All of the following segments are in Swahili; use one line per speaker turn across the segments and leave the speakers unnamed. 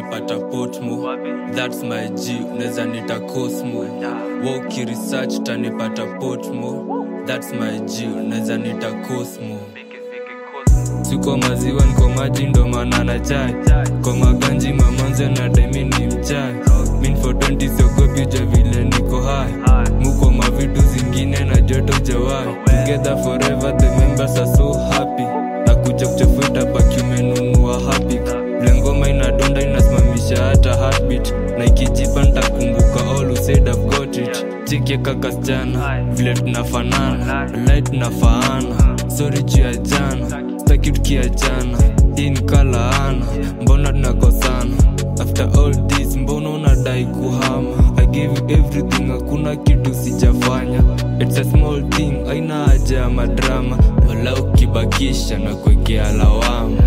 utanipata potmo thats my g unaweza nita cosmo woki research utanipata potmo thats my g unaweza nita cosmo siko maziwa niko maji ndo maana na chai kwa maganji mamanze na demi ni mchai min for 20 siogopi uja vile niko hai muko mavitu zingine na joto jawai together forever the members are so happy na kuja kuchafuta baki umenunua happy vile ngoma inadonda inasimamisha hata heartbeat na ikijipa ntakumbuka all who said I've got it chiki kaka sichana vile tunafanana lai tunafaana sorry juu ya jana staki tukiachana hii ni kalaana mbona tunakosana after all this mbona unadai kuhama i gave you everything hakuna kitu sijafanya it's a small thing aina haja ya madrama wala ukibakisha na kuekea lawama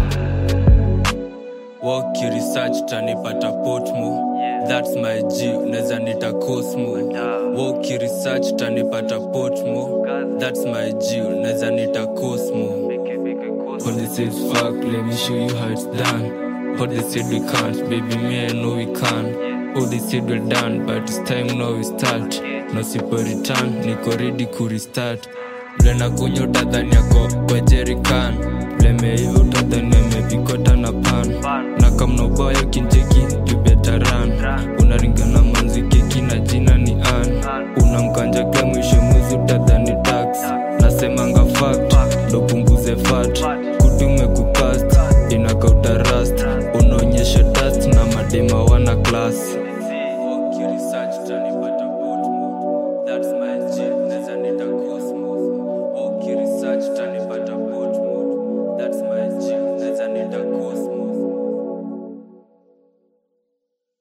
Walk your research tanipata potmo thats my g unaweza nita cosmo Walk your research tanipata potmo thats my g unaweza nita cosmo All they say is fuck, let me show you how it's done. All they said we can't, baby, me I know we can. All they said we're done, but it's time now we start. No sipo return, niko ready ku restart. Vile nakunywa utadhani yako kwa jerican. Vile meiva utadhani amepikota na pan. Na kama ubaya kinjeki, you better run. Unaringana manzi keki na jina ni an. Unamkanja kama